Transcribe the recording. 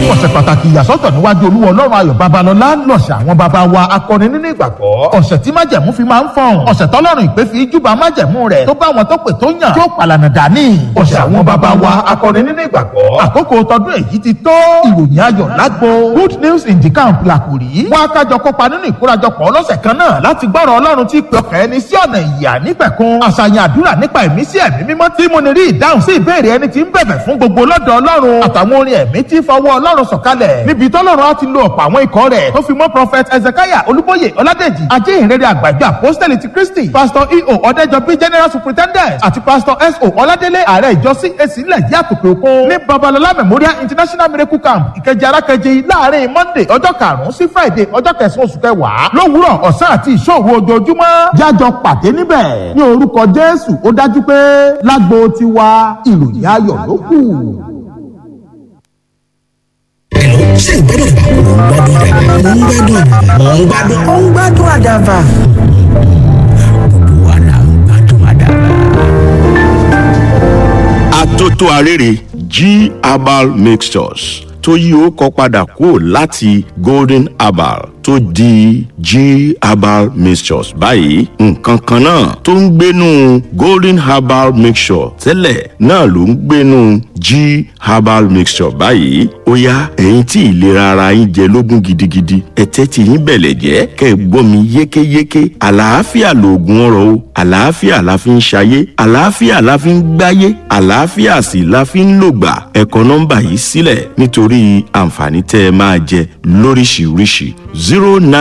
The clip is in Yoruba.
ọ̀sẹ̀ pàtàkì ìyàsọ́tọ̀ níwájú olúwa ọlọ́run ayọ̀ babalọ́lá lọ̀sẹ̀ àwọn baba wa akọni nínú ìgbàgbọ́ ọ̀sẹ̀ tí májẹ̀mú fi máa ń fọ̀n ọ̀sẹ̀ tọ́lọ́run ìpè fi júbà májẹ̀mú rẹ̀ tó bá wọn tó pè tó yàn tí ó pàlànà dání ọ̀sẹ̀ àwọn baba wa akọni nínú ìgbàgbọ́ àkókò tọdún èyí ti tó ìròyìn ayọ̀ lágbo good news in the camp làkùrí wọn akájọ kópa nínú ìkórajọpọ̀ ọlọ́sẹ̀ kan náà láti gbọ́rọ̀ ọlọ́run tí pè ọkàn ẹni sí ọ̀nà ìyà nípẹ̀kun àṣàyàn àdúrà nípa ẹ̀mí sí ẹ̀mí mímọ́ tí mo ní rí ìdáhùn sí ìbéèrè ẹni tí ń bẹ̀bẹ̀ fún gbogbo lọ́dọ̀ ọlọ́run àtàwọn orin ẹ̀mí tí fọwọ́ ọlọ́run sọ̀kalẹ̀ níbi tọ́lọ́run á ti lo ọ̀pọ̀ àwọn ikọ̀ rẹ̀ tó fi mọ́ prophet ezekiah olúbóyè ọládèjì ajéhìnrere àgbàjọ apostoli ti kristi pastor eo ọ̀dẹ́jọbí general superintendent àti pastor so ọládélé ààrẹ ìjọ cac ilẹ̀ yìí àtòkè òkun ní babalọlá memorial international miracle camp ìkẹjẹ arákẹjẹ láàrin monday ọjọ́ karùn-ún sí friday ọjọ́ kẹsàn-án oṣù kẹwàá lówùúrọ̀ ọ̀sán àti ìṣòro ojoojúmọ́ jájọ pàdé níbẹ̀ ní orúkọ jésù ó dájú pé lágbo tiwa ìròyìn ayọ̀ ló kù. Hello, ṣé ìgbádùn àdàbà? Mo ń gbádùn àdàbà. Mo ń gbádùn. ó ń gbádùn àdàbà. Gbogbo wa là ń gbádùn àdàbà. Atótó arére G herbal mixtures tó yí ó kọ padà kúrò láti golden herbal tó di G herbal mixtures báyìí nǹkan kan náà tó ń gbénu golden herbal mixture tẹ́lẹ̀ náà ló ń gbénu G herbal mixture báyìí ó yá ẹ̀yin tí ìlera ara yín jẹ lógún gidigidi ẹ̀tẹ́ tí yín bẹ̀lẹ̀ jẹ́ kẹ́ ẹ gbọ́ mi yékéyéké àlàáfíà lòògùn ọrọ̀ o àlàáfíà la fi ń ṣayé àlàáfíà la fi ń gbáyé àlàáfíà sì la fi ń lògbà ẹ kọ nọ́mbà yìí sílẹ̀ nítorí àǹfààní tẹ́ ẹ máa jẹ lóríṣiríṣi zero nine.